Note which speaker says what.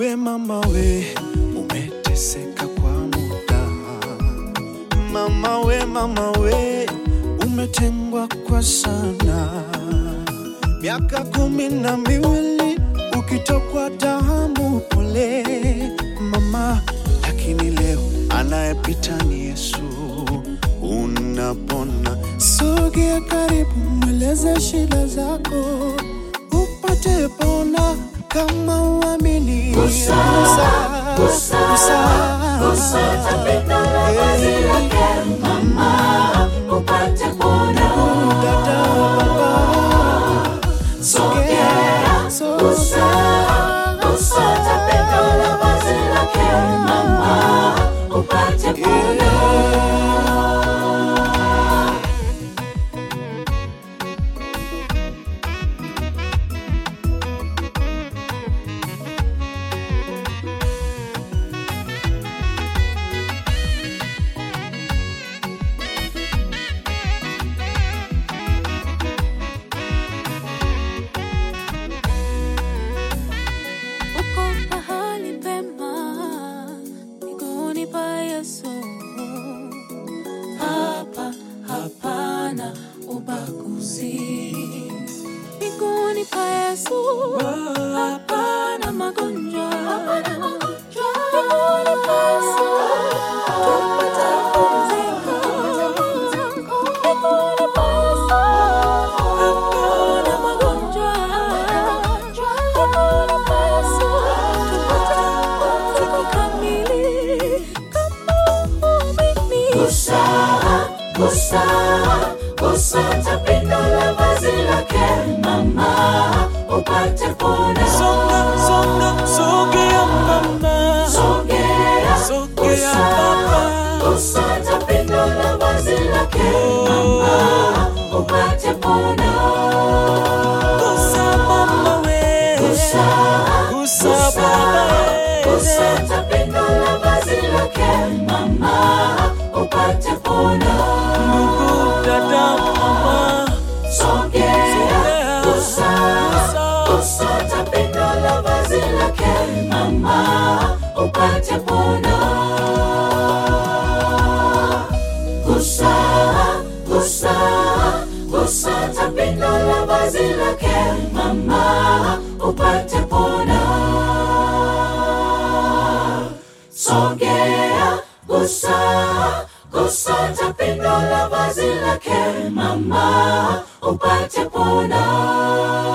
Speaker 1: we mama we, umeteseka kwa muda. Mama we, mama we, umetengwa kwa sana, miaka kumi na miwili ukitokwa damu. Pole mama, lakini leo anayepita ni Yesu, unapona. Sogea karibu, mweleze shida zako upate pona kama uamini.
Speaker 2: Gusa, gusa, gusa tapenda la vazi lake mama, upate pona.
Speaker 1: Dada wa baba,
Speaker 2: Sogea, gusa, gusa tapenda la vazi lake mama, upate pona.
Speaker 3: Uko pahali pema miguuni pa Yesu. Hapa hapana ubaguzi. Miguuni pa Yesu. Hapana magonjwa. Miguuni pa Yesu. Tupata pumziko. Miguuni pa Yesu. Hapana magonjwa. Miguuni pa Yesu. Tupata pumziko kamili. Kama uamini.
Speaker 2: Gusa, gusa, gusa tapenda la vazi lake mama, upate pona.
Speaker 1: songa, songa, sogea mama,
Speaker 2: Sogea,
Speaker 1: sogea
Speaker 2: gusa,
Speaker 1: baba.
Speaker 2: gusa tapenda la vazi lake mama, upate pona.
Speaker 1: Gusa mama we,
Speaker 2: Gusa,
Speaker 1: gusa baba
Speaker 2: gusa tapenda la vazi lake mama, upate pona.
Speaker 1: ndugu dada mama,
Speaker 2: Sogea, gusa,
Speaker 1: gusa.
Speaker 2: gusa tapenda la vazi lake mama, upate pona. Gusa, gusa, gusa tapenda la vazi lake mama, upate pona. Sogea, gusa, gusa tapenda la vazi lake mama, upate pona.